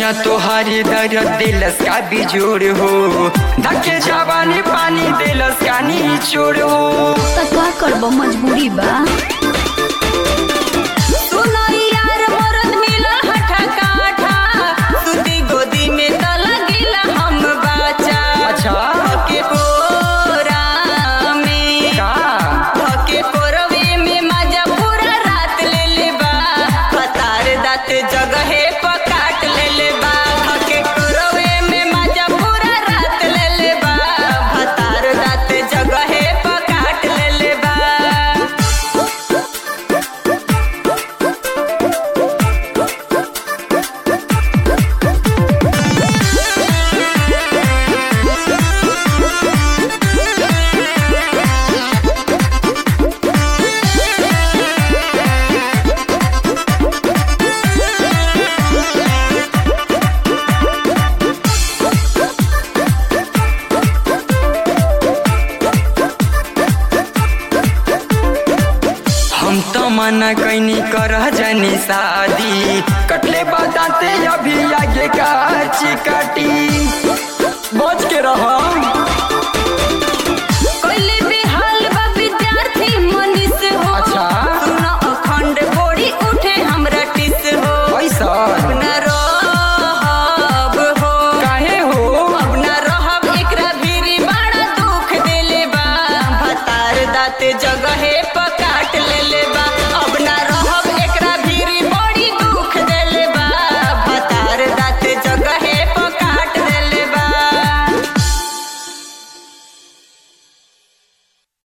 न तोहारी दर्द दिलस का बिजोड़ हो धके जवानी पानी दिलस का निचोड़ हो त का करब मजबूरी बा सुनो यार मरद मिलल हठा काठा सुती गोदी में त लगिला हम बाचा अच्छा धके कोरा में का धके कोरवे में मजा पूरा रात ले ले बा पतार दात जगहे पकाट ले ले बा धके कोरवे में मजा पूरा रात ले ले बा पतार दात जगहे पकाट ले ले बा हम तो मना कैनी कर जानी शादी कटले बताते अभी आगे का चिकाटी बच के रहो